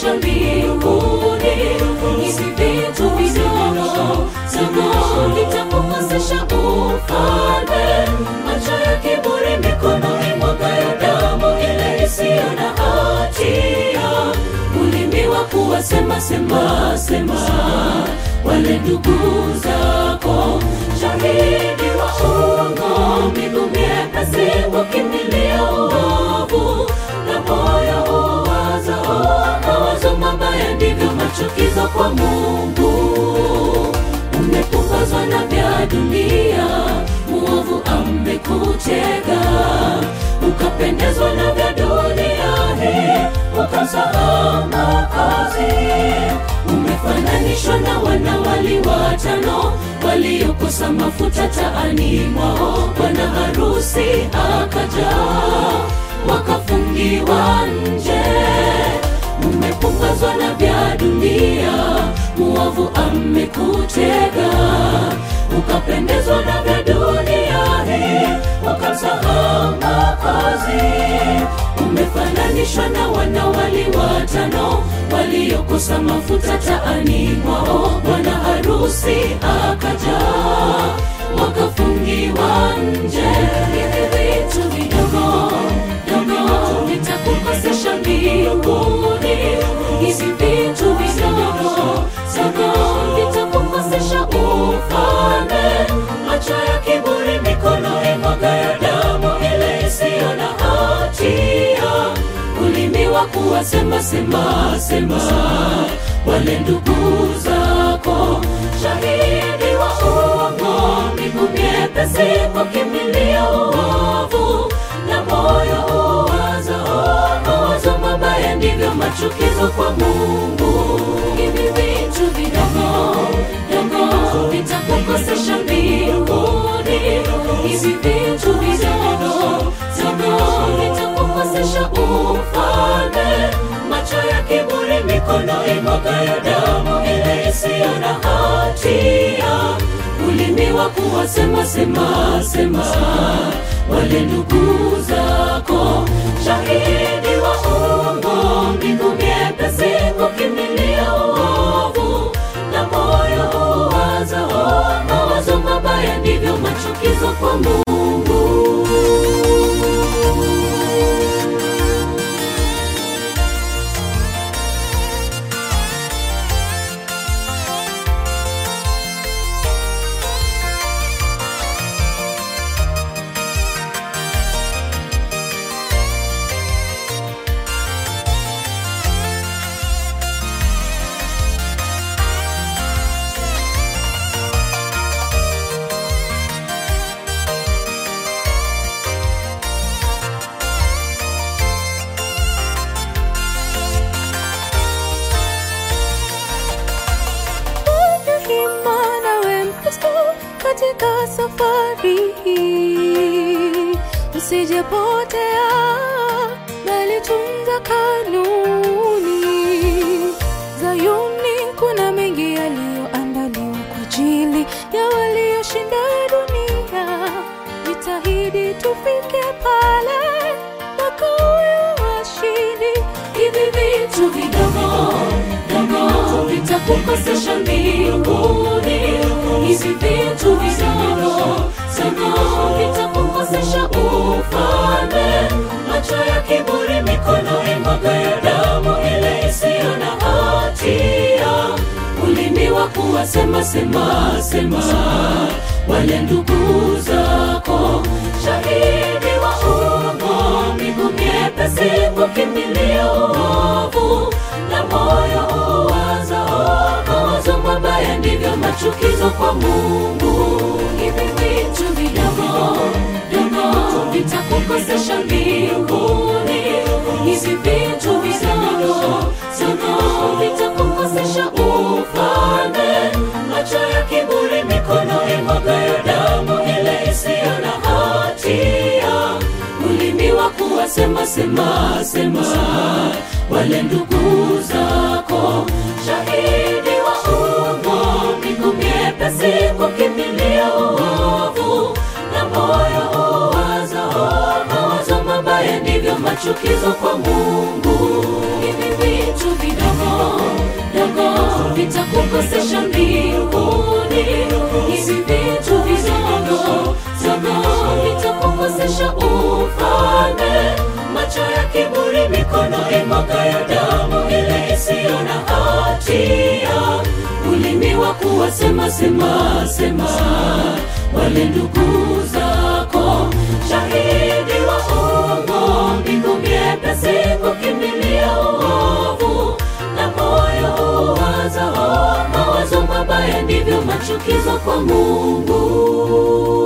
kutukosesha mbinguni hivi vitu vidogo dogo vitakukosesha ufalme macho ya kiburi mikono imwagayo damu ile isiyo na hatia ulimi wa kuwasema sema sema wale ndugu zako shahidi wa uongo miguu miepesi kukimbilia uovu na moyo uwaza mawazo mabaya ndivyo machukizo kwa mungu umepumbazwa na vya dunia muovu amekutega ukapendezwa na vya dunia hii ukamsahau makazi umefananishwa na wanawali watano waliokosa mafuta taani mwao bwana harusi akaja wakafungiwa nje umepumbazwa na vya dunia muovu amekutega ukapendezwa na vya dunia hii ukamsahau makazi umefananishwa na wanawali watano waliokosa mafuta taani mwao bwana harusi akaja wakafungiwa nje hivi vitu vidogo dogo vitakukosesha mbinguni hivi vitu vidogo dogo vitakukosesha ufalme macho ya kiburi mikono imwagayo damu ile isiyo na hatia ulimi wa kuwasema sema sema wale ndugu zako shahidi wa uongo miguu miepesi kukimbilia uovu na moyo uwaza mawazo mabaya ndivyo machukizo kwa mungu hivi vitu vidogo dogo vitakukosesha mbinguni hivi vitu vidogo dogo vitakukosesha ufalme macho ya kiburi mikono imwagayo damu ile isiyo na hatia ulimi wa kuwasema sema sema wale ndugu zako shahidi wa uongo miguu miepesi kukimbilia uovu na moyo uwaza mawazo mabaya ndivyo machukizo kwa mungu Fanya hima nawe Mkristo katika safari hii, usijepotea bali tunza kanuni. Zayuni kuna mengi yaliyoandaliwa kwa ajili ya walioshinda dunia. Jitahidi tufike pale wakawe washindi. hivi vitu vidogo dogo vitakukosesha mbinguni hivi vitu vidogo dogo vitakukosesha ufalme macho ya kiburi mikono imwagayo damu ile isiyo na hatia ulimi wa kuwasema sema sema wale ndugu zako shahidi wa uongo miguu miepesi kukimbilia uovu na moyo uwaza mawazo mabaya ndivyo machukizo kwa mungu hivi vitu vidogo dogo vitakukosesha mbinguni hivi vitu vidogo dogo vitakukosesha ufalme macho ya kiburi mikono imwagayo damu ile isiyo na hatia ulimi wa kuwasema sema sema wale ndugu zako shahidi wa uongo miguu miepesi kukimbilia uovu na moyo uwaza mawazo mabaya ndivyo machukizo kwa mungu hivi vitu vidogo kuwasema sema sema wale ndugu zako shahidi wa uongo mbingu miepesi kukimbilia uovu na moyo uwazao mawazo mabaya ndivyo machukizo kwa mungu